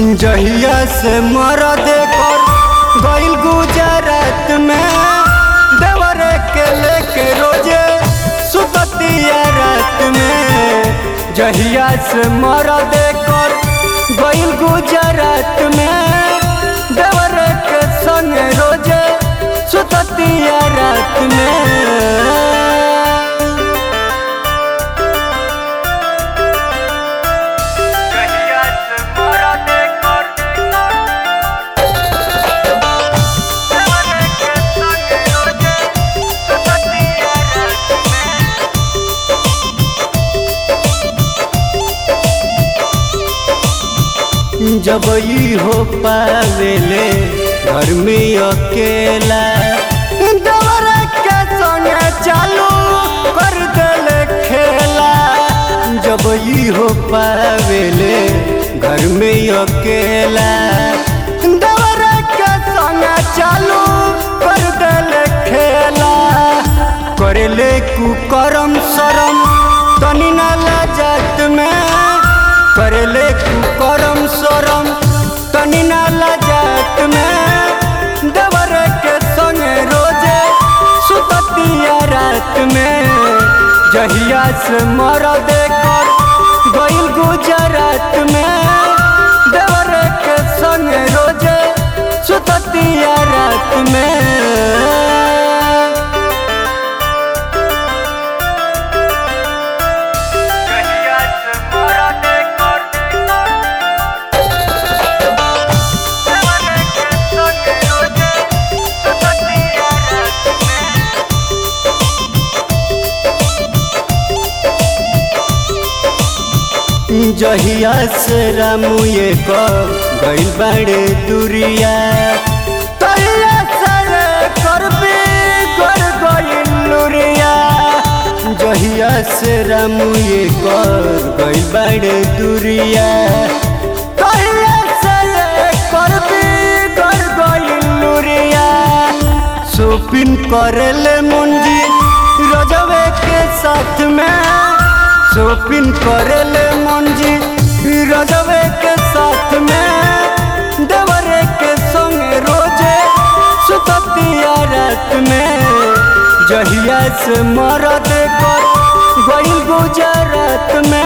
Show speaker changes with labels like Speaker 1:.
Speaker 1: जहिया से मरद कर गइल गुजरात में देवर के लेके रोजे सुततिया रात में जहिया से मरद कर गइल गुजरात में देवर के संग रोजे सुततिया रात में जब ई हो पावेले घर में अकेला दवर के संग चालू कर देले खेला जब ई हो पावेले घर में अकेला दवर के संग चालू कर देले खेला करेले कुकरम शरम तनी ना लाजत में करेले कुकरम शरम तनी ना लाजत में देवर के संग रोजे सुततिया रात में जहिया से मरद कर गइल गुजरात में देवर के संग रोजे सुततिया रात में जहिया से रामुए को गइल बाड़े दुरिया तहिया से करबे कर गइल लुरिया जहिया से रामुए को गइल बाड़े दुरिया तहिया से करबे कर गइल लुरिया शॉपिंग करेले मुंजी रजवे के साथ में शॉपिंग करेले मंजी रजवे के साथ में देवरे के संग रोजे सुततिया रात में जहिया से मरद कर गइल गुजरात में